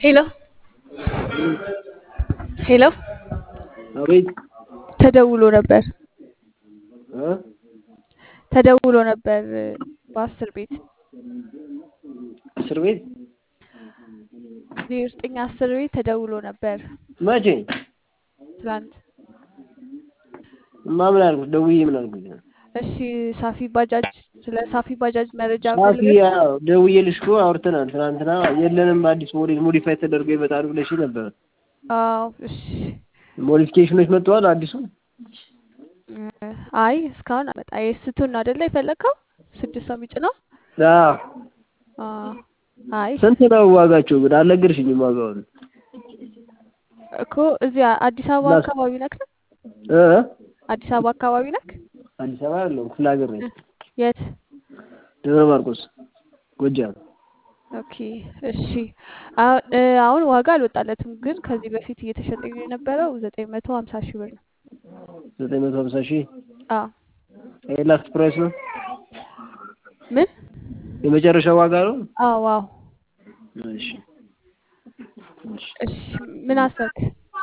ሄሎ ሄሎ አቤት ተደውሎ ነበር እ ተደውሎ ነበር በአስር ቤት እስር ቤት ዜሮ ዘጠኝ አስር ቤት ተደውሎ ነበር መቼ ትላንት። እማ ምን አልኩት? ደውዬ ምን አልኩት? እሺ ሳፊ ባጃጅ ስለ ሳፊ ባጃጅ መረጃ ሳፊ ፈልገሽ ያው ደውዬልሽ እኮ አውርተናል። ትናንትና የለንም አዲስ ሞዴል ሞዲፋይ ተደርገው ይመጣሉ ብለሽ ነበር። አዎ እሺ ሞዲፊኬሽኖች መጥተዋል። አዲሱ እ አይ እስካሁን አመጣ የስቱን ነው አይደለ የፈለግከው ስድስት ሰው የሚጭነው አዎ አ አይ ስንት ነው ዋጋቸው? ግን አልነገርሽኝም ዋጋውን እኮ እዚያ አዲስ አበባ ላስ- አካባቢ ነክ ነው እ አዲስ አበባ አካባቢ ነክ አዲስ አበባ አይደለም ክፍለ ሀገር ነኝ። የት ደብረ ማርቆስ ጎጃም። ኦኬ እሺ አሁን እ አሁን ዋጋ አልወጣለትም ግን ከዚህ በፊት እየተሸጠ የነበረው ዘጠኝ መቶ ሀምሳ ሺህ ብር ነው ዘጠኝ መቶ ሀምሳ ሺህ አ ይሄ ላስት ፕራይስ ነው ምን የመጨረሻ ዋጋ ነው። አዎ ዋው እሺ እሺ እሺ ምን አሰብክ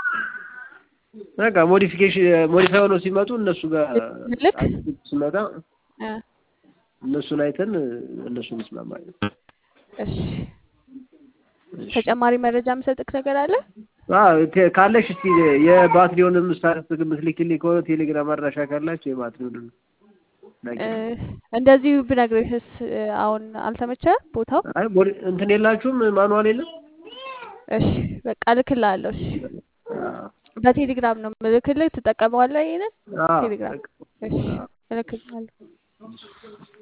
በቃ ሞዲፊኬሽን ሞዲፋይ ሆነው ሲመጡ እነሱ ጋር ልክ አዲስ ሲመጣ እ እነሱን አይተን እነሱ እንስማማለን። እሺ እሺ ተጨማሪ መረጃ የምሰጥክ ነገር አለ አዎ ቴ- ካለሽ እስቲ የባትሪውንም ስታትስ የምትልኪልኝ ከሆነ ቴሌግራም አድራሻ ካላችሁ የባትሪውንም እ ላኪ። እንደዚሁ ብነግርህስ እ አሁን አልተመቸህም ቦታው አይ ሞዲ- እንትን የላችሁም ማኑዋል የለም? እሺ በቃ እልክልሃለሁ እሺ አዎ በቴሌግራም ነው ምልክልህ ትጠቀመዋለህ ይሄንን አዎ ቴሌግራም በቃ እሺ አዎ እልክልሃለሁ